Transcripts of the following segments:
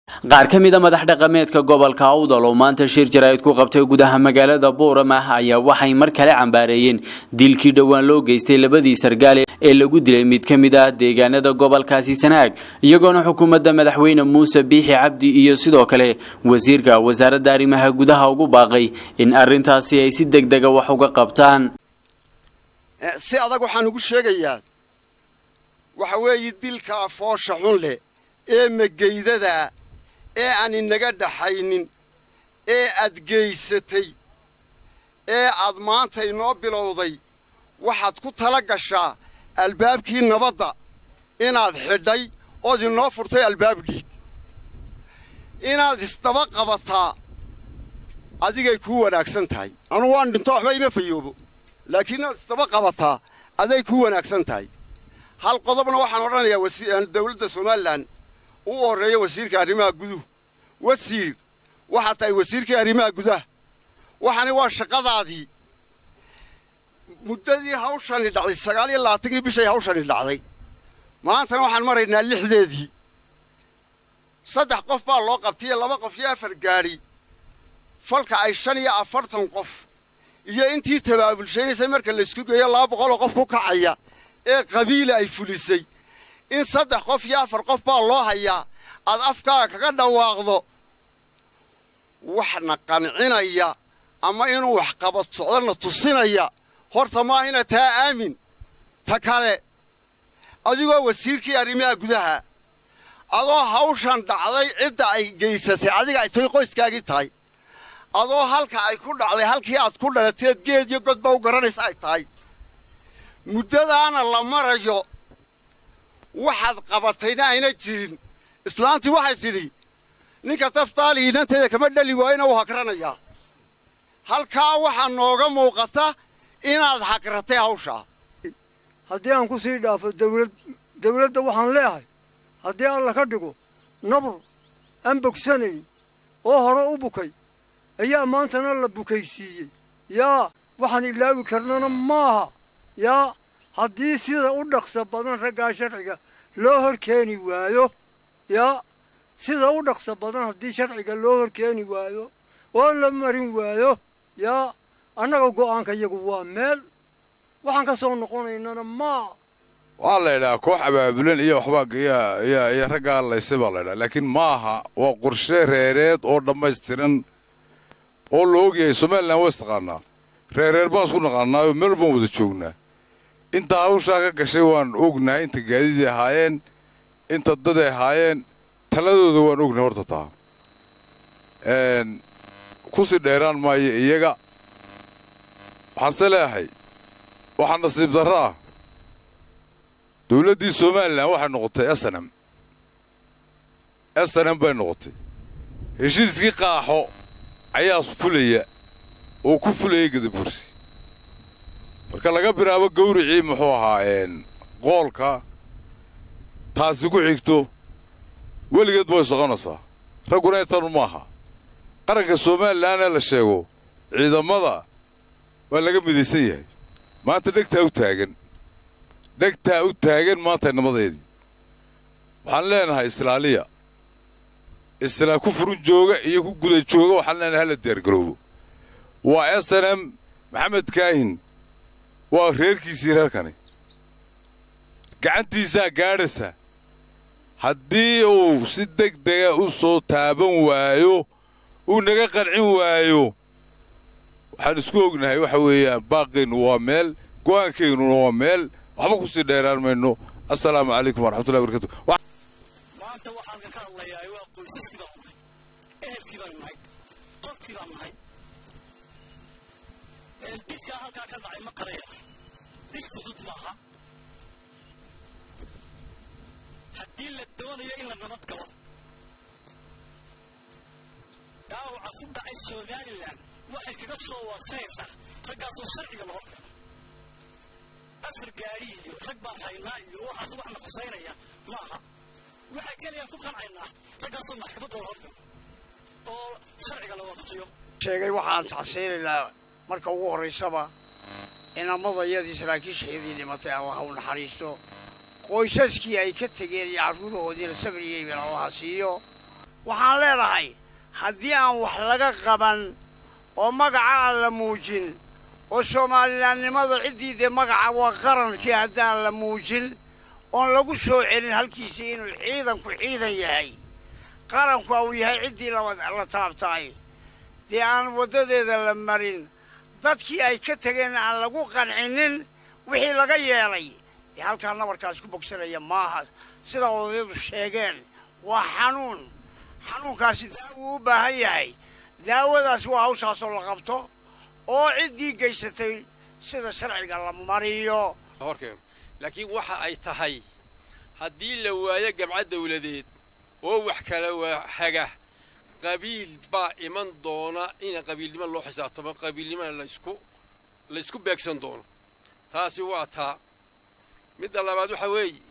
qaar ka mid a madax dhaqameedka gobolka awdal oo maanta shir jaraa'id ku qabtay gudaha magaalada buuramah ayaa waxay mar kale cambaareeyeen dilkii dhowaan loo geystay labadii sargaale ee lagu dilay mid ka mid ah deegaanada gobolkaasi sanaag iyagoona xukuumadda madaxweyne muuse biixi cabdi iyo sidoo kale wasiirka wasaaradda arrimaha gudaha ugu baaqay in arrintaasi ay si degdega wax uga qabtaan si adag waxaan ugu sheegayaa waxa weeye dilka afoosha xun leh ee mageydada ee aan inaga dhaxaynin ee aad geysatay ee aad maanta inoo bilowday waxaad ku tala gashaa albaabkii nabadda inaad xidhay ood inoo furtay albaabkii inaad isdaba qabataa adigay kuu wanaagsan tahay anugu waan dhinto waxba ima fayoobo laakiin inaad isdaba qabataa aday kuu wanaagsan tahay hal qodobna waxaan odhanayaa dawladda somalilan u horreeya wasiirka arrimaha guduhu wasiir waxaad tahay wasiirkii arrimaha gudaha waxani waa shaqadaadii muddadii hawshani dhacday sagaal iyo labaatankii bishay hawshani dhacday maantana waxaan maraynaa lixdeedii saddex qof baa loo qabtay laba qof iyo afar gaadhi falka ay shan iyo afartan qof iyo intii tabaabulshaynaysay marka laysku geeyo laba boqoloo qof ku kacaya ee qabiila ay fulisay in saddex qof iyo afar qof baa loo hayaa aad afkaaga kaga dhawaaqdo waxna qancinaya ama inuu waxqabad socdona tusinaya horta maahina taa aamin ta kale adigoo wasiirkii arrimaha gudaha adoo hawshan dhacday cidda ay geysatay adiga ay tahay qoyskaagii tahay adoo halka ay ku dhacday halkii aad ku dhalateed geed iyo godba u garanaysa ay tahay muddadaana la marayo waxaad qabatayna ayna jirin islaantii waxay tidhi ninka taftaali inanteeda kama dhali waayona wuu hagranayaa halkaa waxaa nooga muuqata inaad hagratay hawshaa haddii aan ku sii dhaafo dawlad dawladda waxaan leeyahay haddii alla ka dhigo nabur aan bogsanayn oo hore u bukay ayaa maantana la bukaysiiyey yaa waxaan ilaawi karnana maaha yaa haddii sida u dhaqsa badan raggaa sharciga loo hor keeni waayo yaa sida u dhaqsa badan haddii sharciga loo hor keeni waayo oo la marin waayo yaa annaga go'aanka iyagu waa meel waxaan ka soo noqonaynana maa waxaa la yidhaha koox abaabulan iyo waxbaa iyo raggaa laysay baa la ydhaha laakiin maaha waa qorshe reereed oo dhammaystiran oo la ogyahay somalilan waa istaqaanaa reereer baan isku naqaanaayoo meel baan wada joognaa inta hawshaa ka gashay waan ognahay inta gaadiday ahaayeen inta daday ahaayeen taladooda waan ognahay horta taa kusii dheeraan maayo iyaga waxaanse leeyahay waxaa nasiib darro ah dawladdii somalilan waxay noqotay snm snm bay noqotay heshiiskii qaaxo ayaa fulaya oo ku fulayay gadabursi marka laga bilaabo gawricii muxuu ahaa qoolka taasi ku xigto weligeed way soconaysaa ragguna intanu maaha qaranka somalilan ee la sheego ciidamada waa laga midaysan yahay maanta dhegtaa u taagan dhegtaa u taagan maanta nimadeedii waxaan leenahay islaaliya islaa ku furun jooga iyo ku guda jooga waxaan leenahay hala diyaargaroobo waa s n m maxamed kaahin waa reerkiisii reerkani gacantiisaa gaadhaysa haddii uu si deg dega u soo taaban waayo uu naga qancin waayo waxaan isku ognahay waxa weeyaan baaqeennu waa meel go'aankeennuna waa meel waxba ku sii dheeraan mayno assalaamu calaykum waraxmatullahi barkatu maanta waxaan ka hadlayaa waa qoysaskii baan nahay ehelkii baan nahay qolkii baan nahay dilkaa halkaa ka dhacay ma qaraya dil fudud maaha haddii la doonayo in la nabad galo dhaawaca ku dhacay somalilan waxay kaga soo waarsanaysaa raggaasoo sharciga loo keeno afar gaadhi iyo rag baan haynaa iyo waxaas wax na qusaynaya maaha waxaa keliya ku qancaynaa raggaasoo maxkamadda loo keeno oo sharciga la waafajiyo sheegay waxaan tacsiinaynaa marka ugu horraysaba inamadayadii saraakiishayadii dhimatay allah u naxariisto qoysaskii ay ka tegeen iyo carruurahoodiina sabriyeyban allaha siiyo waxaan leedahay haddii aan wax laga qaban oo magaca aan la muujin oo soomalilaannimada ciddii dee magaca waa qarankii haddaan la muujin oon lagu soo celin halkiisii inuu ciidanku ciidan yahay qaranku uu yahay ciddii la taabtaay dee aan waddadeeda la marin dadkii ay ka tegeen aan lagu qancinin wixii laga yeelay dee halkaa nabarkaas ku bogsanaya maaha sida odayadu sheegeen waa xanuun xanuunkaasi daawuu u baahan yahay daawadaas waa hawshaasoo la qabto oo ciddii geysatay sida sharciga la mariyo horkeeno laakiin waxa ay tahay haddii la waayo gabca dawladeed oo wax kala waa haga qabiil baa iman doona ina qabiilnimo loo xisaabtamo qabiilnimona laysku laysku beegsan doono taasi waa taa midda labaad waxa weeye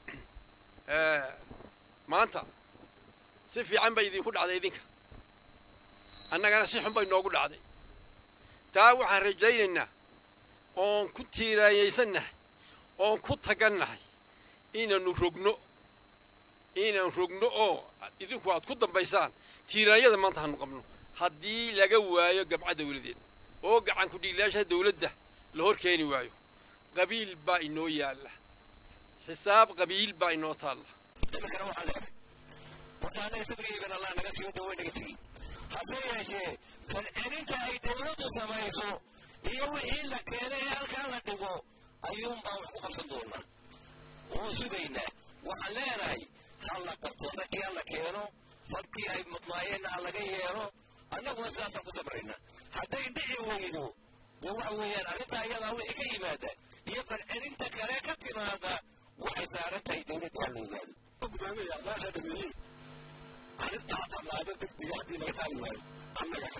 maanta si fiican bay idinku dhacday idinka annagana si xun bay noogu dhacday taa waxaan rajaynaynaa oon ku tiiraanyaysannahay oon ku tagannahay inaannu rogno inaan rogno oo idinku aad ku dambaysaan tiiraanyada maanta hanu qabno haddii laga waayo gabca dawladeed oo gacanku dhiiglayaasha dawladda la hor keeni waayo qabiil baa inoo yaalla xisaab qabiil baa inoo taalla imikana waxaan leedahay horta annaga sabrigeygana allah naga siiyo daway naga tegey hase yeeshee falcelinta ay dawladdu samayso iyo wixii la keenay ee halkaa la dhigo ayuunbaa wax ku qabsan doonaa waan sugaynaa waxaan leenahay ha la qabto raggii ha la keeno fadkii ay mudnaayeenna ha laga yeelo annaguna sidaasaan ku sabraynaa hadday dhici weydo dee waxa weeyaan arrintaa iyadaa wixii ka yimaada iyo falcelinta kale ka timaada waxay saaran tahay dawladda ha la ogaado gudoomiya adaasha dhameeyey arrintaa tallaabo degdega haddii laga qaadi waayo annaga